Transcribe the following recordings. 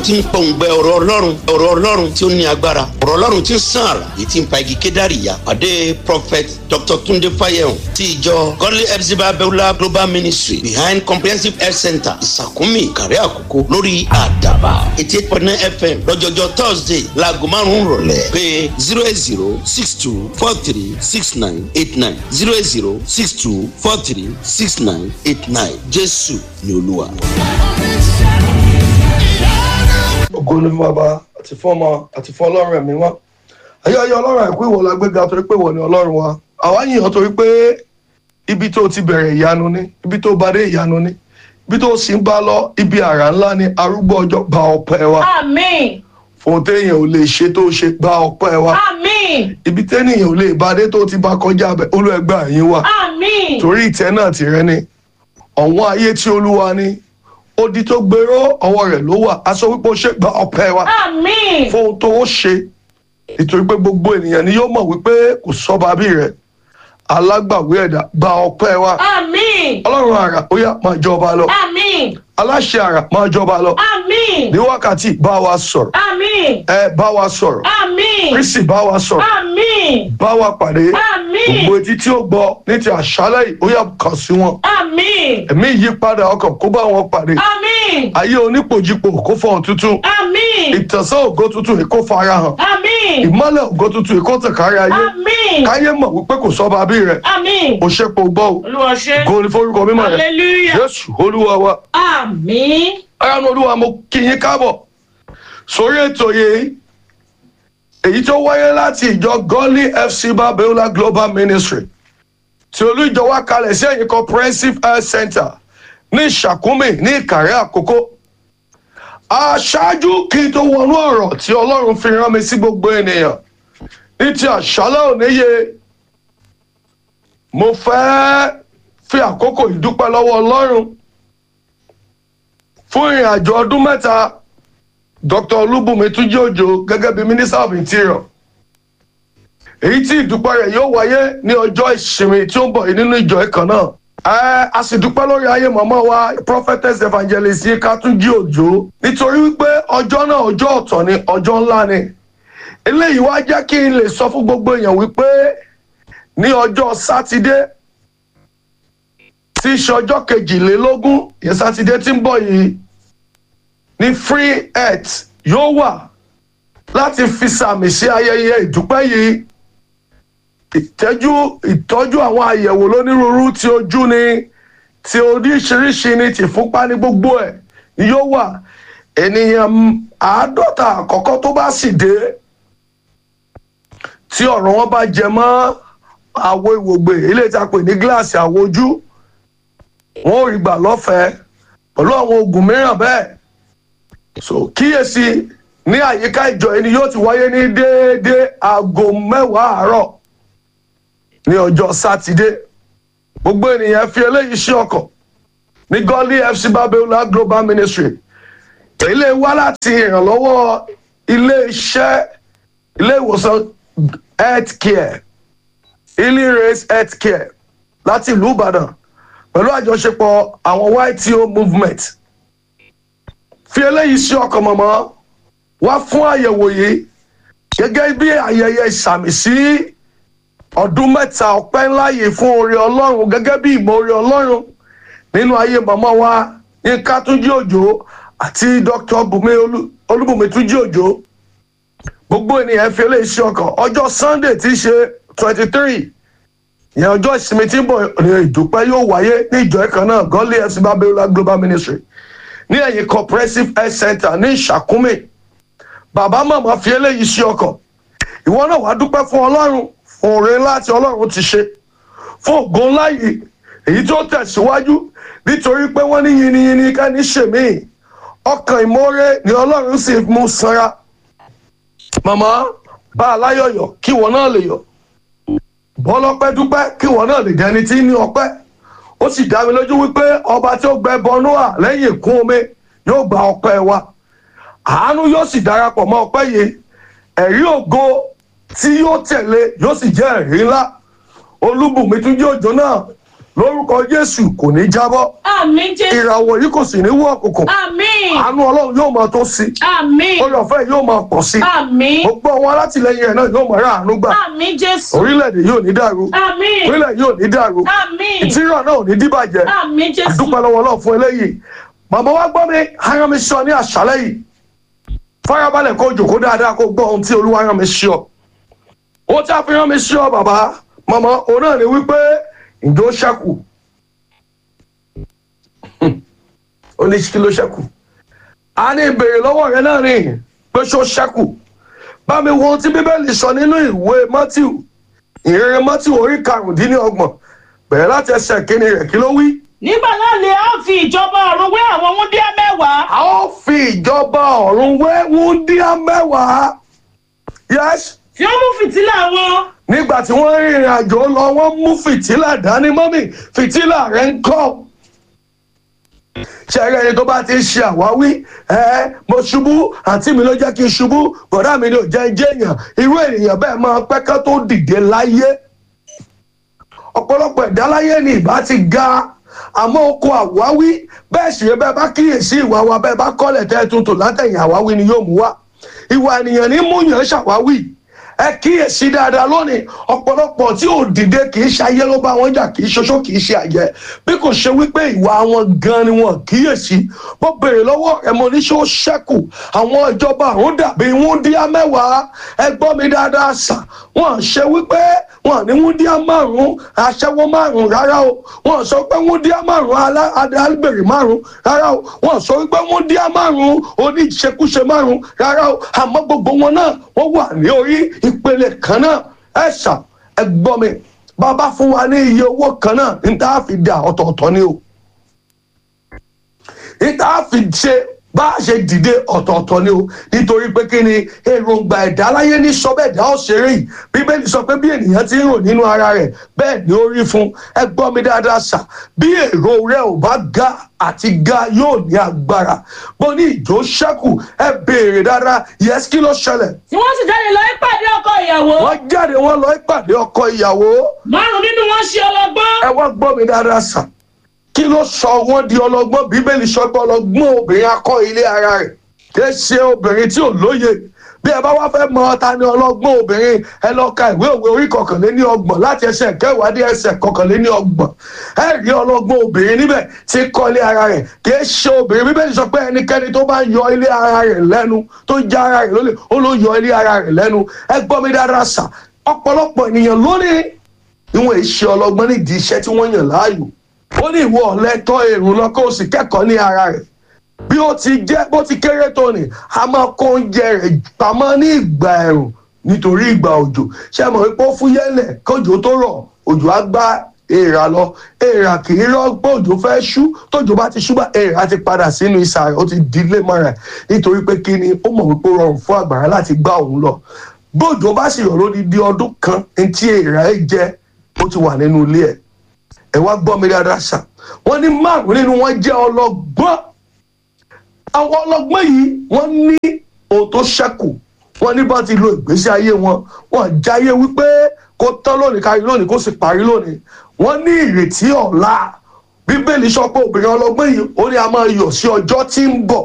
tí ń pọ̀ǹgbẹ ọ̀rọ̀ ọlọ́run ọ̀rọ̀ ọlọ́run tí ó ní agbára ọ̀rọ̀ ọlọ́run tí ń sàn àrà èyí tí ń pa igi kédàrí ya pàdé prophet dr tunde fayehun ti ìjọ godly epsiba beulah global ministry behind comprehensive health center ìsàkúnmí ìkàrẹ́ àkókò lórí àdàbà eighty eight point nine fm lọ́jọ́jọ́ thursday láago márùn-ún rọ̀lẹ́ pé zero eight zero six two four three six nine eight nine zero eight zero six two four three six nine eight nine jésù ni olúwa. ògo ni fún bàbá àti fún ọmọ àti fún ọlọ́run ẹ̀mí wá ayé ayé ọlọ́run àìkú ìwọ la gbéga torí pé ìwọ ni ọlọ́run wa àwa yìnyín torí pé ibi tó ti bẹ̀rẹ̀ ìyanu ni ibi tó bá dé ìyanu ni ibi tó sì ń bá lọ ibi àrà ńlá ni arúgbó ọjọ́ gba ọpẹ́ wa Àmín. fún téèyàn ò lè ṣe tó ṣe gba ọpẹ́ wa Àmín. ibi téèyàn ò lè bá dé tó ti bá kọjá bẹ olúẹgbà yín wà Àmín. torí ìtẹ́ náà ti rẹ ni ọ̀wọ́n ayé tí olúwa ni odi tó gbèrò ọwọ́ rẹ̀ ló wà aṣọ wípé ó ṣe gba ọpẹ́ wa Àmín. fún ohun tó ó ṣe nítorí pé gbogbo ènìyàn ni yóò mọ̀ wípé kò sọ́ba bí rẹ̀ alágbàwé ẹ̀dá gba ọpẹ́ wa Àmín. ọlọ́run àrà ó yá máa jọba lọ Àmín. aláṣẹ àrà máa jọba lọ Àmín. ní wákàtí bá wa sọ̀rọ̀ Àmín. ẹ bá wa sọ̀rọ̀ Àmín. kristi bá wa sọ̀rọ̀ Àmín. bá wa pàdé Àmín. gbogbo etí tí ó gbọ́ ní ti àṣálẹ̀ yìí ó yá kàn sí wọn Àmín. ẹ̀mí ìyípadà ọkàn kó bá wọn pàdé Àmín. ayé onípòjìpò kó fọhùn tuntun Àmín. ìtànsán ògo tuntun yìí kó fara hàn Àmín. ìmọ́lẹ̀ ògo tuntun yìí kó tàn kárí ayé Àmín. káyé mọ̀ wípé kò sọ́ba bí rẹ̀ Àmín. kò ṣe pò gbọ́ o Olúwa ṣe. kò ní forúkọ mímọ́ rẹ̀ Hallelujah. jésù olúwa wa Àmín. ayánu olúwa mo kí yín káàbọ̀ sórí ètò yìí èyí tó wáyé láti ìjọ gọ́lí fc babiola global ministry tí olú ìjọ wá kalẹ̀ sí ẹ̀yìn comprehensive health center ní ìṣàkúmì ní ìkàrẹ́ àkókò aṣáájú kí n tó wọnú ọ̀rọ̀ tí ọlọ́run fi rán mi sí gbogbo ènìyàn ní ti àṣálẹ́ òníye mo fẹ́ fi àkókò ìdúpẹ́ lọ́wọ́ ọlọ́run fún ìrìn àjò ọdún mẹ́ta dr olúbùnmi túnjí òjò gẹ́gẹ́ bí minister of interior èyí tí ìdúpẹ́ rẹ̀ yóò wáyé ní ọjọ́ ìsinmi tí ó ń bọ̀ yìí nínú ìjọ ìkan náà ẹ a sì dúpẹ́ lórí ayé mọ̀mọ́ wa prophetess evangelist yinka túnjí òjò nítorí wípé ọjọ́ náà ọjọ́ ọ̀tọ̀ ni ọjọ́ ńlá ni eléyìí wá jẹ́ kí n lè sọ fún gbogbo èèyàn wípé ní ọjọ́ sátidé tí í ṣe ọjọ́ kejìlélógún ìyẹn sátidé tí ń bọ̀ yìí ní free earth yóò wà láti fi sàmì sí ayẹyẹ ìdúpẹ́ yìí ìtẹ́jú ìtọ́jú àwọn àyẹ̀wò lónírúurú tí ojú ni tí oríṣiríṣi ni tìfúnpá ní gbogbo ẹ̀ ni yóò wà ènìyàn àádọ́ta àkọ́kọ́ tó bá sì dé tí ọ̀rọ̀ wọn bá jẹ mọ́ àwo ìwògbè eléyìí tá a pè ní gíláàsì àwo ojú wọn ò rí gbà lọ́fẹ̀ẹ́ pẹ̀lú àwọn oògùn mìíràn bẹ́ẹ̀ so kíyèsí ní àyíká ìjọ ẹni yóò ti wáyé ní déédéé aago mẹ́wàá àárọ̀ ní ọjọ́ sátidé gbogbo ènìyàn fi eléyìí sí ọkọ̀ ní gọ́lí fc babiola global ministry ilé wá láti ìrànlọ́wọ́ ilé iṣẹ́ ilé ìwòsàn health care healing race health care láti ìlú ìbàdàn pẹ̀lú àjọṣepọ̀ àwọn yto movement fi eléyìí sí ọkàn mọ̀mọ́ wá fún àyẹ̀wò yìí gẹ́gẹ́ bí ayẹyẹ ìsàmì sí ọdún mẹ́ta ọpẹ́ ńlá yìí fún oore ọlọ́run gẹ́gẹ́ bí ìmọ̀ oore ọlọ́run nínú ayé mọ̀mọ́ wa yínká túnjí òjò àti dr bùnmi olúbùnmi túnjí òjò gbogbo ènìyàn fi eléyìí sí ọkàn ọjọ́ sunday tí í ṣe twenty three ìyẹn ọjọ́ ìsinmi tí ń bọ̀ ní ìdúpẹ́ yóò wáyé ní ìjọ ẹ̀kan náà gọ́lé fc babiola global ministry ní ẹ̀yìn comprehensive health center ní ìṣàkúmè bàbá màmá fi eléyìí sí ọkàn ìwọ náà wàá dúpẹ́ fún ọlọ́run fún oore ńlá tí ọlọ́run ti ṣe fún ògo ńlá yìí èyí tó tẹ̀síwájú nítorí pé wọ́n ní yiniyini kẹ́ni ṣèmí ọkàn ìmoore ni ọlọ́run sì mú sanra màmá bá a láyọ̀yọ̀ kí ìwọ náà lè yọ̀ bọ́lọ́pẹ́ dúpẹ́ kí ìwọ náà lè dẹni tí ní ọpẹ́ ó sì dá mi lójú wípé ọba tí ó gbẹ bọnúà lẹ́yìn ìkún omi yóò gba ọpẹ́ wa àánú yóò sì darapọ̀ mọ́ ọpẹ́ yìí ẹ̀rí ògo tí yóò tẹ̀lé yóò sì jẹ́ ẹ̀rí ńlá olúbùnmi tún jẹ́ òjò náà lórúkọ jésù kò ní jábọ́ àmín jésù ìràwọ̀ yìí kò sì ní wọ̀ òkùnkùn àmín àánú ọlọ́run yóò máa tó sí àmín orí ọ̀fẹ́ yóò máa pọ̀ sí àmín gbogbo àwọn alátìlẹyìn rẹ̀ náà yóò máa rà àánú gbà àmín jésù orílẹ̀-èdè yóò ní dàrú àmín orílẹ̀ yóò ní dàrú àmín ìtírà náà ò ní dìbàjẹ́ àmín jésù àdúpẹ́ lọ́wọ́ náà fún eléyìí màmá wa gbọ́ mi ara mi sọ ní àṣálẹ́ yìí farabalẹ̀ kó jòkó dáadáa kó gbọ́ ohun tí olúwa rán mi sí ọ ó tí a fi rán mi sí ọ bàbá màmá òun náà ni wípé ǹjẹ́ ó ṣẹ́kù ó ní kí ló ṣẹ́kù a ní ìbéèrè lọ́wọ́ rẹ náà ni pé ṣó ṣẹ́kù bá mi wo ohun tí bíbélì sọ nínú ìwé matthew ìrere matthew orí karùndínlọ́gbọ̀n bẹ̀rẹ̀ láti ẹsẹ̀ kínní rẹ̀ kí ló wí. nígbà náà lè á fi ìjọba ọ̀run wé àwọn wúndíá mẹ́wàá a ó fi ìjọba ọ̀run wé wúndíá mẹ́wàá. yes tí ó mú fìtílà wọn nígbà tí wọ́n rìnrìn àjò lọ wọ́n mú fìtílà dání mọ́mì fìtílà rẹ̀ ń kọ́. ṣẹ́rẹ́ ẹni tó bá ti ń ṣe àwáwí ẹ mo ṣubú àǹtí mi ló jẹ́ kí n ṣubú bọ̀dá mi ni ò jẹ́ jẹ́ èèyàn irú ènìyàn bẹ́ẹ̀ máa pẹ́ ká tó dìde láyé. ọ̀pọ̀lọpọ̀ ẹ̀dá láyé ni ìbá ti ga àmọ́ oko àwáwí bẹ́ẹ̀ sì rẹ bẹ́ẹ̀ bá kíyèsí ìwà wa bẹ́ẹ̀ bá kọ́lẹ̀ tẹ́ ẹ tuntun látẹ̀yìn àwáwí ni yóò mú wá ìwà ènìyàn ní múyàn ṣàwáwí ẹ kíyèsí dáadáa lónìí ọ̀pọ̀lọpọ̀ tí ò dìde kì í ṣe ayé ló bá wọn jà kì í ṣoṣo kì í ṣe àjẹ́ bí kò ṣe wípé ìwà wọn gan ni wọn kíyèsí mo béèrè lọ́wọ́ ẹ mo ní ṣé ó ṣẹ́kù àwọn ìjọba àrùn dàbí wúndíá mẹ́wàá ẹ gbọ́ mi dáadáa sà wọn ṣe wípé wọn ní wúndíá márùn aṣẹ́wó márùn rárá o wọn sọ pé wúndíá márùn alábèrè márùn rárá o wọn sọ wípé wúndíá márùn oníṣekúṣe márùn rárá o àmọ́ gbogbo wọn náà wọ́n wà ní orí ìpele kan náà ẹ ṣà ẹ gbọ́ mi bàbá fún wa ní iye owó kan náà ní tá a fi dà ọ̀tọ̀ọ̀tọ̀ ni o ní tá a fi ṣe bá a ṣe dìde ọ̀tọ̀ọ̀tọ̀ ni o nítorí pé kí ni èròǹgbà ẹ̀dá láyé ní sọ́bẹ̀dá ọ̀ṣẹ̀rẹ̀ yìí bíbélì sọ pé bí ènìyàn ti ń rò nínú ara rẹ̀ bẹ́ẹ̀ ni ó rí fún ẹ gbọ́ mi dáadáa sà bí èrò rẹ̀ ò bá ga àti ga yóò ní agbára bó ní ìjó ṣẹ́kù ẹ béèrè dáadáa yẹs kí ló ṣẹlẹ̀ tí wọ́n sì jáde lọ ìpàdé ọkọ ìyàwó wọ́n jáde wọ́n lọ ìpàdé ọkọ ìyàwó márùn nínú wọn ṣe ọlọ́gbọ́n ẹ wá gbọ́ mi dáadáa sà kí ló sọ wọ́n di ọlọ́gbọ́n bíbélì sọ pé ọlọ́gbọ́n obìnrin akọ ilé ara rẹ̀ kì í ṣe obìnrin tí ò lóye bí ẹ bá wá fẹ́ mọ ta ni ọlọ́gbọ́n obìnrin ẹ lọ ka ìwé òwe orí kọkànléní ọgbọ̀n láti ẹsẹ̀ kẹwàá dé ẹsẹ̀ kọkànléní ọgbọ̀n ẹ rí ọlọ́gbọ́n obìnrin níbẹ̀ tí kọ́ ilé ara rẹ̀ kì í ṣe obìnrin bíbélì sọ pé ẹnikẹ́ni tó bá yọ ilé ara rẹ̀ lẹ́nu tó já ara rẹ̀ lólè ó ló yọ ilé ara rẹ̀ lẹ́nu ẹ gbọ́ mi dáadáa sà ọ̀pọ̀lọpọ̀ ènìyàn lónìí ìwọ̀n ìṣe ọlọ́gbọ́n nídìí iṣẹ́ tí wọ́n yàn láàyò ó ní ìwọ ọ̀lẹ́tọ́ èrò lọ kó o sì kẹ́kọ̀ọ́ ní ara rẹ̀ bí ó ti jẹ́ bó ti kéré tó ni a máa kó oúnjẹ rẹ̀ pamọ́ ní ìgbà ẹ̀rùn nítorí ìgbà òjò ṣé mọ̀ wípé ó fúyẹ́lẹ̀ kójò tó rọ̀ òjò á gbá èèrà lọ èèrà kì í rọ pé òjò fẹ́ ṣú tójò bá ti ṣú bá èèrà ti padà sínú ìsà rẹ̀ ó ti dilé mọ́ra ẹ̀ nítorí pé kí ni ó mọ̀ wípé ó rọrùn fún àgbàrá láti gbá òun lọ bójò bá sì rọ̀ lódidi ọdún kan ní tí èèrà ẹ̀ jẹ́ ó ti wà nínú ilé ẹ̀ ẹ wá gbọ́ mi dáadáa ṣá wọ́n ní márùn nínú wọn jẹ́ ọlọ́gbọ́n àwọn ọlọ́gbọ́n yìí wọ́n ní ohun tó ṣẹ́kù wọ́n ní bá ti lo ìgbésí ayé wọn wọ́n jáyé wípé kó tán lónìí kárí lónìí kó sì parí lónìí wọ́n ní ìrètí ọ̀la bíbélì sọ pé obìnrin ọlọ́gbọ́n yìí ó ní a máa yọ̀ sí ọjọ́ tí ń bọ̀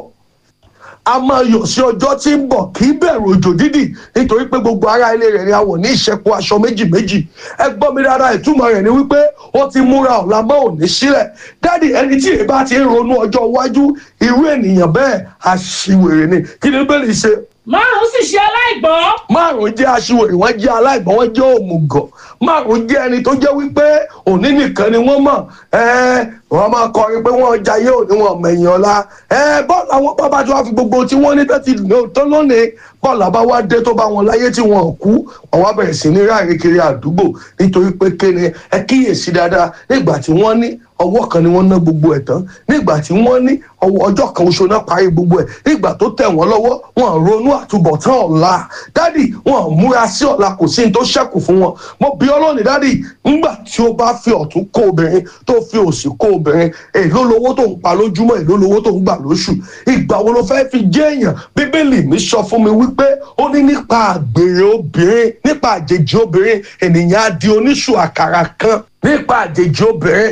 a máa yọ̀ sí ọjọ́ tí ń bọ̀ kì í bẹ̀rù òjò dídì nítorí pé gbogbo ará ilé rẹ̀ ni a wọ̀ ní ìṣẹ́kù aṣọ méjì méjì ẹ gbọ́ mi dáadáa ìtumọ̀ rẹ̀ ni wípé ó ti múra ọ̀la mọ́ òní sílẹ̀ dáàdì ẹni tí èyí bá ti ń ronú ọjọ́ iwájú irú ènìyàn bẹ́ẹ̀ aṣiwèrè ni kí ni bẹ́ẹ̀ lè ṣe márùn sì ṣe aláìgbọ́n márùn jẹ́ aṣiwèrè wọ́n jẹ́ aláìgbọ́n wọ́n jẹ́ òmùgọ̀ márùn jẹ́ ẹni tó jẹ́ wípé òní nìkan ni wọ́n mọ̀ ẹ́ wọ́n máa kọrin pé wọ́n jayé òní wọn mẹ̀yìn ọ̀la ẹ́ bọ́ọ̀lù àwọn bàbá tí wọ́n fi gbogbo tí wọ́n ní tẹ́tí tó lónìí bọ́ọ̀lù àbá wá dé tó bá wọn láyé tí wọn ò kú wọ́n wá bẹ̀rẹ̀ sí ní ráàrin kiri àdúgbò nítorí pé kéne ẹ kíyèsí dáadáa nígbà tí wọ́n ní ọwọ́ kan ni wọ́n ná gbogbo ẹ̀ tán nígbà tí wọ́n ní ọjọ́ kan oṣù náà parí gbogbo ẹ̀ nígbà tó tẹ̀ wọ́n lọ́wọ́ wọn ronú àtúbọ̀tán ọ̀la dádì wọn múra sí ọ̀la kò sí ní tó ṣẹ́kù fún wọn mo bí ọlọ́ọ̀nì dádì ńgbà tí ó bá fi ọ̀tún kó obìnrin tó fi òsì kó obìnrin èló lowó tó ń pa lójúmọ́ èló lowó tó ń gbà lóṣù ìgbà wo ló fẹ́ fi jẹ́ èèyàn bíbélì mi sọ fún mi wípé ó ní nípa àgbèrè obìnrin nípa àjèjì obìnrin ènìyàn á di oníṣù àkàrà kan nípa àjèjì obìnrin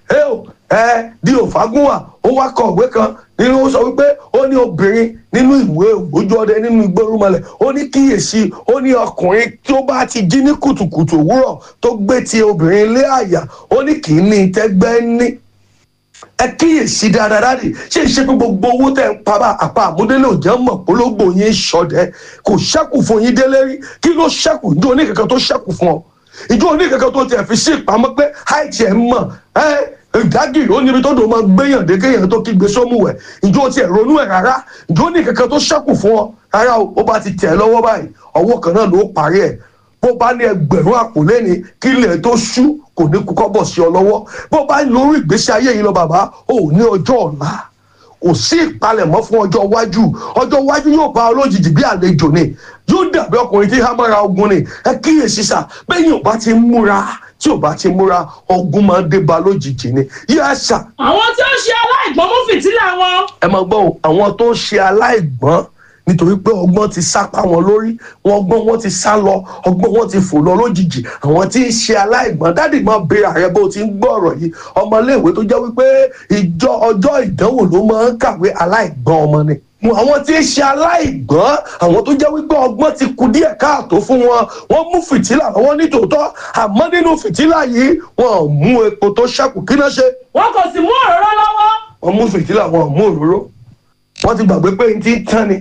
ẹ ò ẹ di òfagúnwà ó wá kọ ìwé kan nínú ó sọ wípé ó ní obìnrin nínú ìwé ògbójú ọdẹ nínú ìgbórúmọlẹ̀ ó ní kíyèsí ó ní ọkùnrin tó bá ti jí ní kùtùkùtù òwúrọ̀ tó gbé ti obìnrin lé àyà ó ní kì í ní tẹ́gbẹ́ ní ẹ kíyèsí dáadáa dáàdì ṣé ìṣe pé gbogbo owó tẹ ń pa bá àpá àmúdélé òjò mọ̀ polówó yín ṣọdẹ kò ṣẹ́kù fún yín délé rí kí ló ṣẹ́kù ìjọ oníkankan tó ṣẹ́kù fún ọ ìjọ oníkankan tó tiẹ̀ fi sí ìpamọ́ pé àìtì ẹ̀ mọ̀ ẹ́ ìdágìrì ó níbi tó dùn máa gbéyàn dé kéèyàn tó kígbe sómùwẹ̀ ìjọ tiẹ̀ ronú ẹ̀ rárá ìjọ oníkankan tó ṣẹ́kù fún ọ rárá o ó bá ti tẹ̀ lọ́wọ́ báyìí ọwọ́ kan náà ló parí ẹ̀ bó bá ní ẹgbẹ̀rún àpò lẹ́ni kí ilẹ̀ tó ṣú kò ní kú kọ́bọ̀ sí ọ lọ́wọ́ bó bá lórí ìgbésí ayé yìí lọ bàbá ò ní ọjọ́ ọ̀la kò sí ìpalẹ̀mọ́ fún ọjọ́ iwájú ọjọ́ iwájú yóò bá ọ lójijì bí àlejò ni yóò dàbí ọkùnrin tí hámọ́ra ogun ni ẹ kíyèsí sà bẹ́ẹ̀ ò bá ti múra tí ò bá ti múra ogun máa ń dé ba lójijì ni yíyá sà àwọn tí ó ṣe aláìgbọ́n mú fìtílà wọn. ẹ máa gbọ́ o, àwọn tó ń ṣe aláìgbọ́n nítorí pé ọgbọ́n ti sá pa wọn lórí wọn ọgbọ́n wọn ti sá lọ ọgbọ́n wọn ti fò lọ lójijì àwọn tí ń ṣe aláìgbọ́n dádì máa béèrè ààrẹ bó ti ń gbọ́ ọ̀rọ̀ yìí ọmọléèwé tó jẹ́ wípé ìjọ ọjọ́ ìdánwò ló máa ń kàwé aláìgbọ́n ọmọ ni àwọn tí ń ṣe aláìgbọ́n àwọn tó jẹ́ wípé ọgbọ́n ti kù díẹ̀ káàtó fún wọn wọ́n mú fìtílà lọ́wọ́ nítòótọ́ àmọ́ nínú fìtílà yìí wọn ò mú epo tó ṣẹ́kù kí náà ṣe wọn kò sì mú òróró lọ́wọ́. wọ́n mú fìtílà wọn ò mú òróró wọ́n ti gbàgbé pé n ti ń tán ni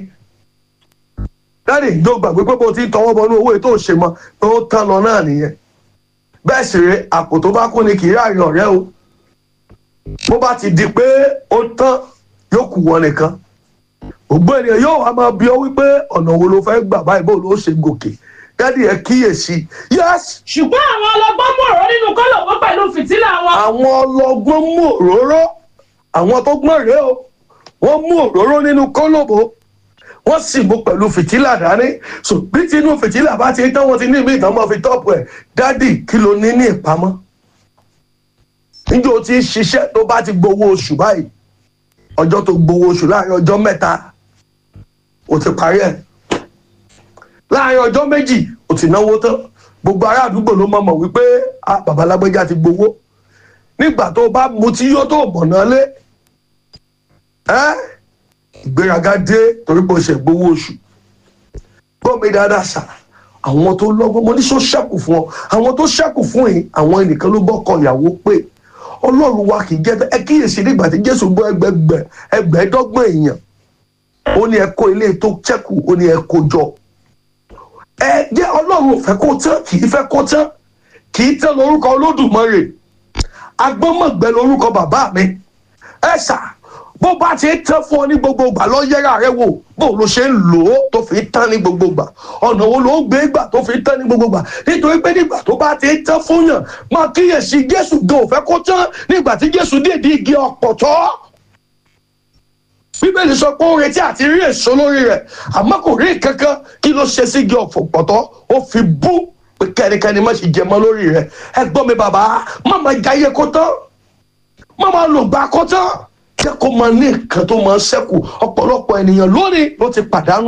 dáàdì ìjọ gbàgbé pé bó ti ń tọwọ́ bọnú owó ètò òṣèmọ pé ó tán lọ náà nìyẹn bẹ́ẹ̀ sì rè àpò tó bá kún ni kì í ráàrin ọ̀rẹ́ o bó bá ti di pé ó tán yóò kù wọn nìkan gbogbo ènìyàn yóò wá máa bí ọ wípé ọ̀nà wo ló fẹ́ gbà báyìí bó ló ṣe gòkè dáàdì ẹ kíyèsí yẹ́sì ṣùgbọ́n àwọn ọlọ́gbọ́n mú òróró nínú kọ́lọ̀bọ́ pẹ̀lú fìtílà wọn. àwọn ọlọgbọ́n mú òróró àwọn tó gbọ́n rèé o wọ́n mú òróró nínú kólòbó wọ́n sì mú pẹ̀lú fìtílà dání so bí tinú fìtílà bá ti tán wọ́n ti ní ìmí ìtàn máa fi tọ́pù ẹ̀ dádì kí ló ní ní ìpamọ́ níjó tí ń ṣiṣẹ́ tó bá ti gbowó oṣù báyìí ọjọ́ tó gbowó oṣù láàrin ọjọ́ mẹ́ta ó ti parí ẹ̀ láàrin ọjọ́ méjì ó ti náwó tán gbogbo ará àdúgbò ló mọ̀ mọ̀ wípé ah, bàbá lágbẹ́jà ti gbowó nígbà tó bá mutí yó tó mọ̀nà lé ẹ́ ìgbéraga dé torí pé o ṣe gbowó oṣù gbọ́ mi dáadáa sà àwọn tó lọ́gbọ́n mo ní sọ ṣẹ́kù fún ọ àwọn tó ṣẹ́kù fún yìí àwọn ẹnìkan ló bọ́kọ ìyàwó pé ọlọ́run wa kì í jẹ́ ẹ kíyèsí nígbà tí jésù gbọ́ ẹgbẹgbẹ ẹgbẹ̀ẹ́dọ́gbọ̀n èèyàn ó ní ẹ kó ilé tó ṣẹ́kù ó ní ẹ kó jọ ẹ jẹ́ ọlọ́run ò fẹ́ kó tán kì í fẹ́ kó tán kì í tán lórúkọ olódùmarè agbọ́mọ̀gbẹ́ lórúkọ bàbá mi ẹ ṣá bó bá ti tán fún ọ ní gbogbo ìgbà lọ yẹra rẹ wò bó ló ṣe ń lò ó tó fi tán ní gbogbo ìgbà ọ̀nà wo ló ń gbé ìgbà tó fi tán ní gbogbo ìgbà nítorí pé nígbà tó bá ti tán fún yàn máa kíyèsí jésù gan ò fẹ́ kó tán nígbà tí jésù dèdí igi ọ̀pọ̀tọ́ bíbélì sọ pé ó retí àti rí èso lórí rẹ̀ àmọ́ kò rí kankan kí ló ṣe sí igi ọ̀pọ̀tọ́ ó fi bú pé kẹ́nikẹ́ni má ṣe jẹ mọ́ lórí rẹ̀ ẹ gbọ́ mi bàbá má máa jayé kó tán má máa lògbà kó tán jẹ́ kó máa ní nǹkan tó máa ń ṣẹ́kù ọ̀pọ̀lọpọ̀ ènìyàn lónìí ló ti pàdánù